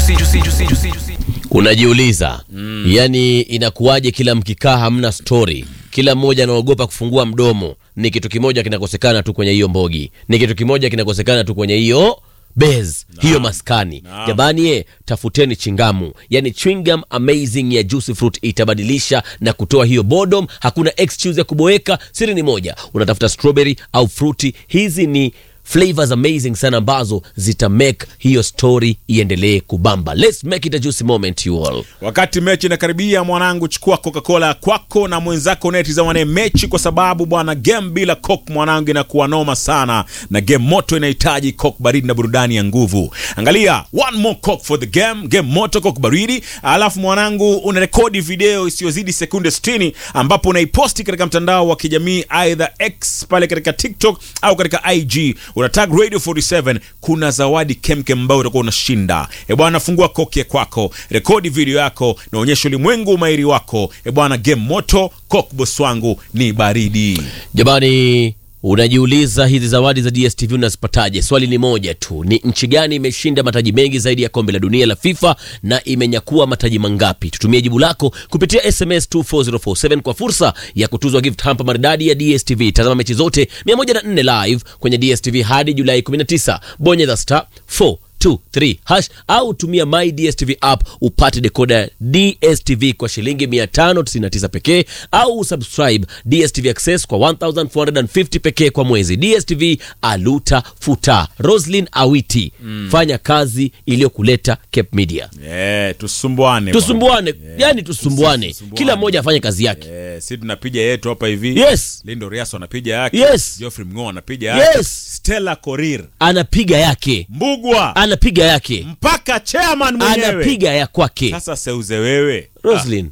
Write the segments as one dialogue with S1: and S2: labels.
S1: juicy, juicy, juicy, juicy, juicy.
S2: unajiuliza mm. yani inakuwaje kila mkikaa hamna stori kila mmoja anaogopa kufungua mdomo ni kitu kimoja kinakosekana tu kwenye hiyo mbogi ni kitu kimoja kinakosekana tu kwenye hiyo bez hiyo maskani jamani ye tafuteni chingamu yani chewingum amazing ya juicy fruit itabadilisha na kutoa hiyo bodom hakuna excuse ya kuboeka siri ni moja unatafuta strawberry au fruti hizi ni flavors amazing sana ambazo zita make hiyo story iendelee kubamba let's make it a juicy moment you all
S3: wakati mechi inakaribia mwanangu chukua coca-cola ya kwako na mwenzako unayetizamane mechi kwa sababu bwana game bila coke mwanangu inakuwa noma sana na game moto inahitaji coke baridi na burudani ya nguvu angalia one more coke for the game game moto coke baridi alafu mwanangu unarekodi video isiyozidi sekunde 60 ambapo unaiposti katika mtandao wa kijamii aidha x pale katika tiktok au katika ig unatag radio 47 kuna zawadi kemkem ambayo utakuwa unashinda e bwana fungua koki ya kwako rekodi video yako na onyesha ulimwengu umairi wako e bwana game moto kok bos wangu ni baridi
S2: jamani unajiuliza hizi zawadi za dstv unazipataje swali ni moja tu ni nchi gani imeshinda mataji mengi zaidi ya kombe la dunia la fifa na imenyakua mataji mangapi tutumie jibu lako kupitia sms 24047 kwa fursa ya kutuzwa gift hampa maridadi ya dstv tazama mechi zote 104 live kwenye dstv hadi julai 19 bonyeza star 4 23 hash au tumia my dstv app upate dekoda ya dstv kwa shilingi 599 pekee au subscribe dstv access kwa 1450 pekee kwa mwezi dstv aluta futa roslin awiti mm. fanya kazi iliyokuleta cape media
S3: yeah, tusumbuane
S2: tusumbuane yani tusumbuane
S3: tusumbuane.
S2: kila mmoja afanye kazi yake
S3: yeah, si tunapiga yetu hapa hivi
S2: Yes.
S3: lindo riaso anapiga yake
S2: Yes.
S3: Geoffrey mngo anapiga yake
S2: Yes.
S3: stella korir
S2: anapiga yake
S3: mbugwa
S2: anapiga yake
S3: mpaka chairman mwenyewe
S2: anapiga ya kwake
S3: sasa seuze wewe
S2: roslin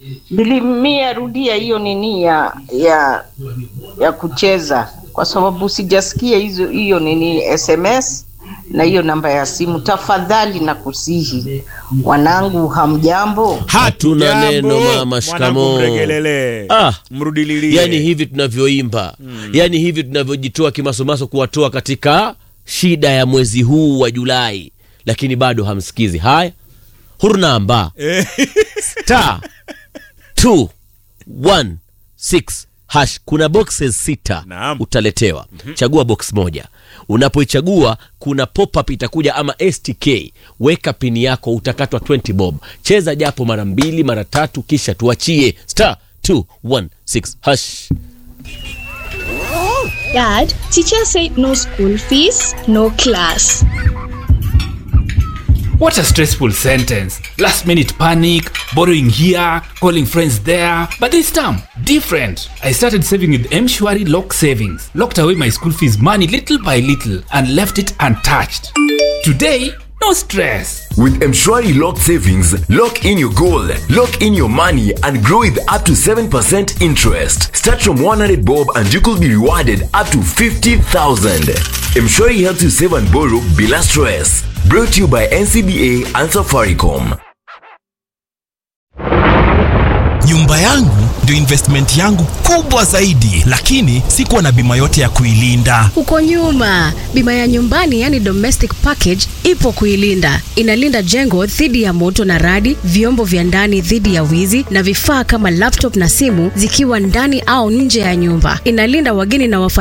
S4: nilimia rudia hiyo nini ya ya ya kucheza kwa sababu sijasikia hizo hiyo nini sms na hiyo namba ya simu tafadhali na kusihi wanangu hamjambo
S2: Hatuna
S3: Hatujambo.
S2: neno, mama,
S3: Mwanangu
S2: shikamoo.
S3: mregelele
S2: Ah.
S3: mrudililie
S2: yani hivi tunavyoimba mm. yani hivi tunavyojitoa kimasomaso kuwatoa katika shida ya mwezi huu wa julai lakini bado hamsikizi haya hurnamba
S3: Eh.
S2: star 216 hash kuna boxes sita
S3: Naam.
S2: utaletewa chagua box moja unapoichagua kuna pop-up itakuja ama stk weka pini yako utakatwa 20 bob cheza japo mara mbili mara tatu kisha tuachie star 216 hash
S5: Dad, teacher said no school fees, no class.
S1: What a stressful sentence. Last minute panic, borrowing here, calling friends there. But this time, different. I started saving with Mshwari Lock Savings. Locked away my school fees money little by little and left it untouched. Today, no stress.
S6: With Mshwari Lock Savings, lock in your goal, lock in your money, and grow with up to 7% interest. Start from 100 bob and you could be rewarded up to 50,000. Mshwari helps you save and borrow bila stress. Brought to you by NCBA and Safaricom.
S7: nyumba yangu ndio investment yangu kubwa zaidi lakini sikuwa na bima yote ya kuilinda
S8: huko nyuma bima ya nyumbani yani domestic package ipo kuilinda inalinda jengo dhidi ya moto na radi vyombo vya ndani dhidi ya wizi na vifaa kama laptop na simu zikiwa ndani au nje ya nyumba inalinda wageni na wafa